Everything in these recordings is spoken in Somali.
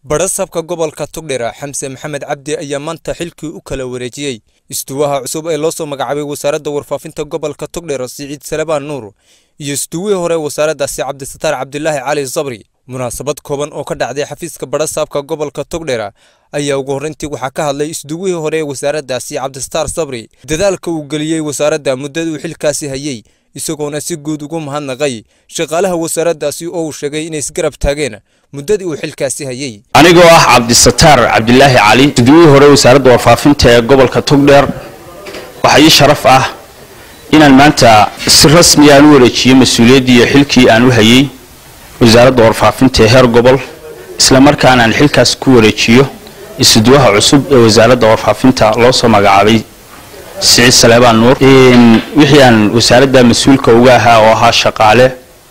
badhasabka gobolka tugdhera xamse maxamed cabdi ayaa maanta xilkii u kala wareejiyey istuwaha cusub ee loo soo magacaabay wasaaradda warfaafinta gobolka tugdhera siciid salebaan nuur iyo istuwihii hore wasaaraddaasi cabdisataar cabdilaahi cali sabri munaasabad kooban oo ka dhacday xafiiska badhasaabka gobolka tugdhera ayaa ugu horreyntii waxaa ka hadlay isduwihii hore ee wasaaraddaasi cabdisataar sabri dadaalka uu geliyey wasaaradda muddada uu xilkaasi hayey isagoona si guud ugu mahadnaqay shaqaalaha wasaaraddaasi oo uu sheegay inay isgarab taageen muddadii uu xilkaasi hayey anigoo ah cabdisataar cabdilaahi cali isduwihii hore wasaaradda warfaafinta ee gobolka tugdheer waxaa ii sharaf ah inaan maanta si rasmi aan u wareejiyo mas-uuliyaddii iyo xilkii aan u hayey wasaaradda warfaafinta ee heer gobol islamarkaana aan xilkaas ku wareejiyo isduwaha cusub ee wasaaradda warfaafinta loo soo magacaabay siciid saleebaan nuur wixii aan wasaaradda mas-uulka uga ahaa oo ahaa shaqaale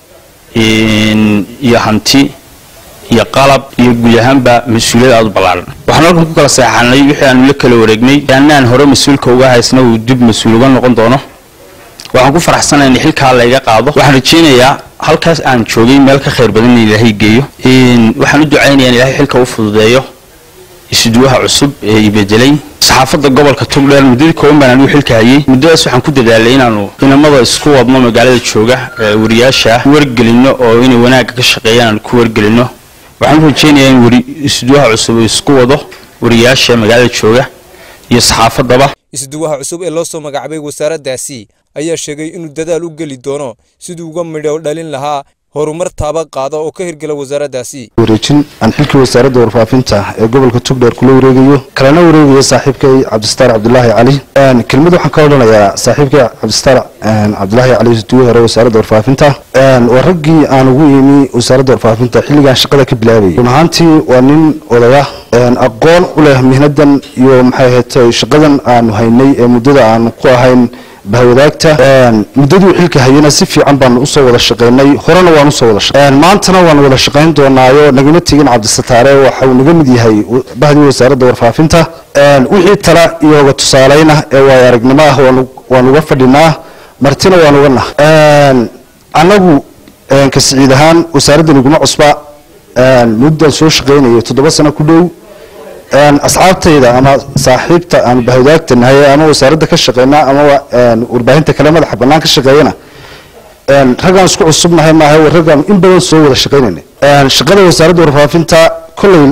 iyo hanti iyo qalab iyo guud ahaanba mas-uuliyad aada u ballaaran waxaan halkan ku kala seexanay wixii aanu la kala wareegnay anaan hore mas-uulka uga haysna uu dib mas-uul uga noqon doono waxaan ku faraxsanay in xilkaa layga qaado waxaan rajaynayaa halkaas aan joogay meel ka khayr badan in ilaahay geeyo waxaan u ducaynayaa in ilaahay xilka u fududeeyo isduwaha cusub ee ibedelay saxaafadda gobolka tugdheer muddadii kooban baan anigu xilka hayey muddadaas waxaan ku dadaalay inaanu inamada isku wadno magaalada jooga wariyaasha wargelino oo inay wanaagga ka shaqeeyaan aan ku wargelino waxaan u rajaynayaa in isduwaha cusub uu isku wado wariyaasha magaalada jooga iyo saxaafaddaba isduwaha cusub ee loo soo magacaabay wasaaraddaasi ayaa sheegay inuu dadaal u geli doono siduu uga midho dhalin lahaa horumar taaba qaada oo ka hirgala wasaaraddaasi wareejin aan xilkii wasaaradda warfaafinta ee gobolka tugdheer kula wareegayo kalena wareegayo saaxiibkay cabdisataar cabdilaahi cali kelmad waxaan ka odhanayaa saaxiibkay cabdisataar cabdilaahi cali isduwe hore wasaaradda warfaafinta waa raggii aan ugu imi wasaaradda warfaafinta xilligaan shaqada ka bilaabayay run ahaantii waa nin odaya aqoon u leh mihnadan iyo maxay ahayd shaqadan aanu haynay ee muddada aanu ku ahayn bahwadaagta muddadii uu xilka hayana si fiican baanu usoo wada shaqaynay horena waan usoo wada shaqayn maantana waan wada shaqayn doonaayo nagama tegin cabdisataare waxa uu naga mid yahay bahdii wasaaradda warfaafinta wixii tala iyo oga tusaaleyna ee waayo aragnimo ah waan uga fadhinaa martina waan uga nah annagu ka siciid ahaan wasaaraddan iguma cusba muddan soo shaqaynayay toddoba sano ku dhow asxaabtayda ama saaxiibta aan bahwadaagta nahay ama wasaaradda ka shaqeyna ama warbaahinta kale madaxa bannaan ka shaqeeyana raggaan isku cusubnahay maaha raggaan in badan soo wada shaqaynayna shaqada wasaaradda warfaafinta kolley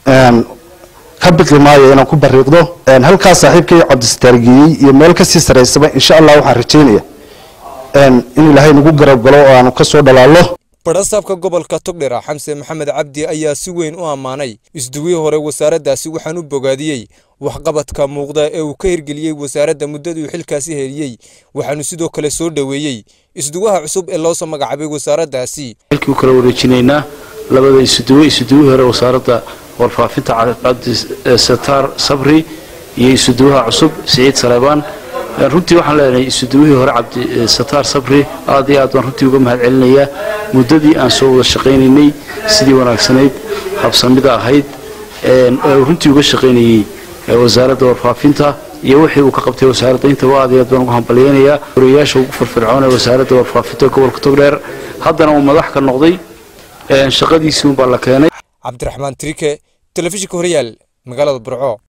ka biqi maayo inaan ku bariiqdo halkaas saaxiibkay cabdisataar geeyey iyo meel kasii saraysaba insha allah waxaan rajaynaya in ilaahay nagu garab galo oo aanu kasoo dhalaallo badhasaabka gobolka tugdhera xamse maxamed cabdi ayaa si weyn u ammaanay isduwihii hore wasaaraddaasi waxaan u bogaadiyey waxqabadka muuqda ee uu ka hirgeliyey wasaaradda muddadii uu xilkaasi heliyey waxaanu sidoo kale soo dhoweeyey isduwaha cusub ee loo soo magacaabay wasaaraddaasi xilkii u kala wareejinaynaa labada isuduwe isuduwihii hore wasaaradda warfaafinta cabdisataar sabri iyo isuduwaha cusub siciid saleebaan runtii waxaan leenahay isuduwihii hore cabdisataar sabri aad iyo aad baan runtii uga mahad celinayaa muddadii aan soo wada shaqaynaynay sidii wanaagsanayd habsamida ahayd ee runtii uga shaqaynayey wasaaradda warfaafinta iyo wixii uu ka qabtay wasaaradda intaba aad iyo aad baan ugu hambalyaynayaa wariyayaasha ugu firfircoon ee wasaaradda warfaafinta gobolka togdheer haddana uu madax ka noqday shaqadiisii unbaa la keenay cabdiraxmaan trike telefishinka horyaal magaalada burco